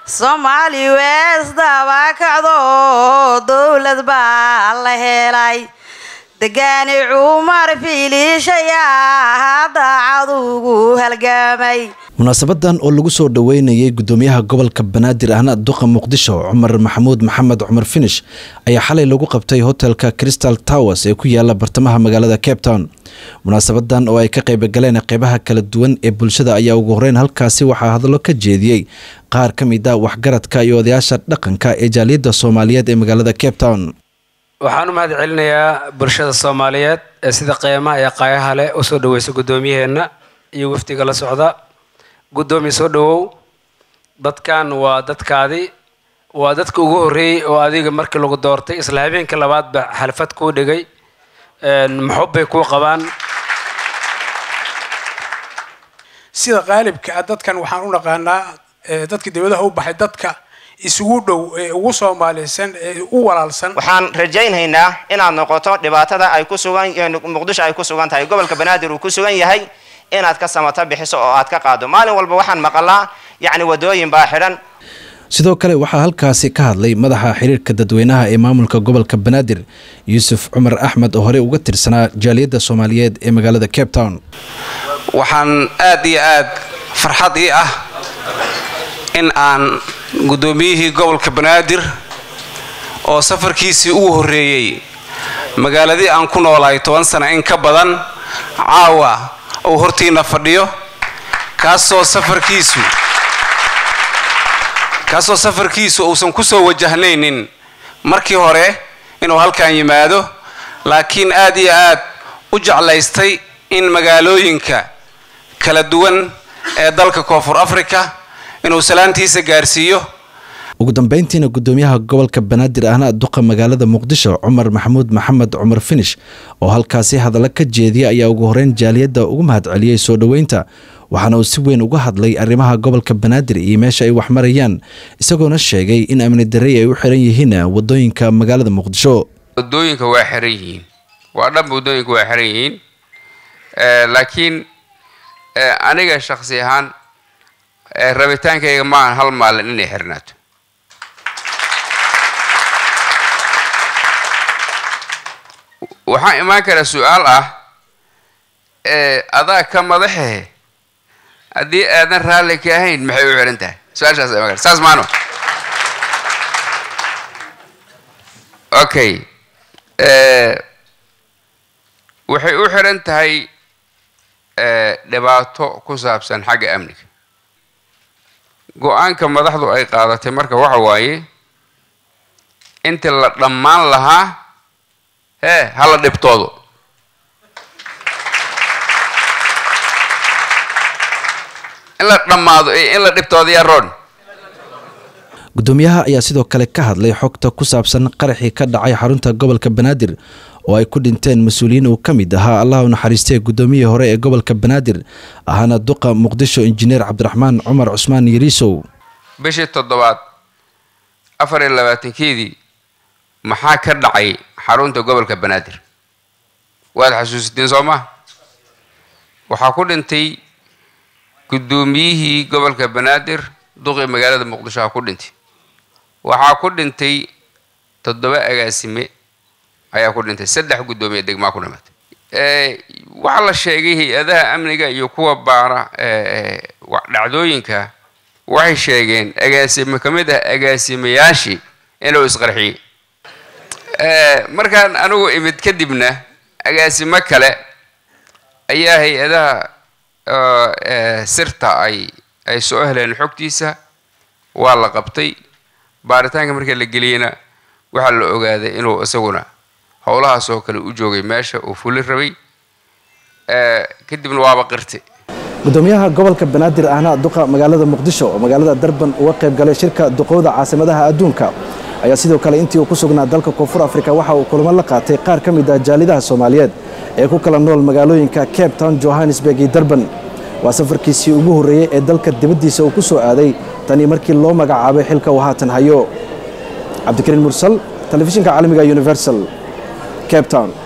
soomaali weesdabakacdo dowlad baa la helay degaani cumar fiiliishayaa daacad ugu halgamay munaasabadan oo lagu soo dhoweynayay gudoomiyaha gobolka banaadir ahna duqa muqdisho cumar maxamuud maxamed cumar finish ayaa xalay lagu qabtay hotelka crystal towers ee ku yaala bartamaha magaalada cape town munaasabadan oo ay ka qaybgaleen qeybaha kala duwan ee bulshada ayaa ugu horeyn halkaasi waxaa hadallo ka jeediyey qaar ka mid a waxgaradka iyo odayaasha dhaqanka ee jaaliyadda soomaaliyeed ee magaalada cape town waxaan u mahad celinayaa bulshada soomaaliyeed ee sida qiimaha iyo qaayaha leh u soo dhaweysa guddoomiyaheenna iyo wafdiga la socda guddoomiye soo dhawow dadkan waa dadkaadii waa dadka ugu horreeyey oo adiga markii lagu doortay isla habeenka labaadba xalfad kuu dhigay maxub bay kuu qabaan sida qaalibka ah dadkan waxaan u naqaanaa dadka dibadaha u baxay dadka isugu dhow ee ugu soomaaliysan ee u walaalsan waxaan rajaynhaynaa inaad noqoto dhibaatada ay ku sugan muqdisho ay ku sugan tahay gobolka banaadir uu ku sugan yahay inaad ka samata bixiso oo aad ka qaado maalin walba waxaan maqalaa yacni wadooyin baa xidhan sidoo kale waxaa halkaasi ka hadlay madaxa xiriirka dadweynaha ee maamulka gobolka banaadir yuusuf cumar axmed oo horey uga tirsanaa jaaliyadda soomaaliyeed ee magaalada cape town waxaan aad iyo aad farxad ii ah in aan guddoomiyihii gobolka banaadir oo safarkiisii ugu horreeyey magaaladii aan ku noolahay toban sana in ka badan caawa uu hortiina fadhiyo kaasoo safarkiisu kaasoo safarkiisu uusan ku soo wajahnaynin markii hore inuu halkan yimaado laakiin aad iyo aad u jeclaystay in magaalooyinka kala duwan ee dalka koonfur africa inuu salaantiisa gaarsiiyo ugu dambeyntiina gudoomiyaha gobolka banaadir ahna duqa magaalada muqdisho cumar maxamuud maxamed cumar finish oo halkaasi hadallo ka jeediya ayaa ugu horeyn jaaliyadda ugu mahadceliyey soo dhoweynta waxaana uu si weyn uga hadlay arrimaha gobolka banaadir iyo meesha ay wax marayaan isagoona sheegay in amni darey ay u xiran yihiin wadooyinka magaalada muqdisho wadooyinka waa xiran yihiin waa dhanba wadooyinka waa xiran yihiin laakiin aniga shaksi ahaan rabitaankayga maahan hal maalin inay xirnaato waxaan imaan karaa su-aal ah adaa ka madaxehe haddii aadan raalli ka ahayn maxay u xihan tahay su-aashaas imaan kara saas maano okay waxay u xiran tahay dhibaato ku saabsan xagga amniga go-aanka madaxdu ay qaadatay marka waxa waaye intii la dhammaan lahaa hee hala dhibtoodo in la dhammaado in la dhibtoodo yaa roon gudoomiyaha ayaa sidoo kale ka hadlay xogta ku saabsan qaraxii ka dhacay xarunta gobolka banaadir oo ay ku dhinteen mas-uuliyiin uu ka mid ahaa allah u naxariistee gudoomiyihii hore ee gobolka banaadir ahaana duqa muqdisho injineer cabdiraxmaan cumar cusmaan yariisow bishii toddobaad afar iyo labaatankeedii maxaa ka dhacay xarunta gobolka banaadir waad xasuusiteen soo maa waxaa ku dhintay guddoomiyihii gobolka banaadir duqii magaalada muqdisho ha ku dhintay waxaa ku dhintay toddoba agaasime ayaa ku dhintay saddex guddoomiye degmaa ku dhimatay waxaa la sheegay hay-adaha amniga iyo kuwa baara dhacdooyinka waxay sheegeen agaasime ka mid ah agaasimayaashii inuu isqarxiyey markaan anigu imid kadibna agaasimo kale ayaa hay-adaha sirta ay ay soo heleen xogtiisa waa la qabtay baaritaanka markii la geliyeyna waxaa la ogaaday inuu isaguna howlahaas oo kale u joogay meesha uu fuli rabay kadibna waaba qirtay gudoomiyaha gobolka banaadir ahna duqa magaalada muqdisho oo magaalada darban uga qayb galay shirka duqowda caasimadaha adduunka ayaa sidoo kale intii uu ku sugnaa dalka koonfur afrika waxa uu kulamo la qaatay qaar ka mid ah jaalidaha soomaaliyeed ee ku kala nool magaalooyinka cape town johannesburg iyo darban waa safarkiisii ugu horreeyey ee dalka dibaddiisa uu ku soo aaday tanii markii loo magacaabay xilka uu haatan hayo cabdikariin mursal telefishinka caalamiga universal cape town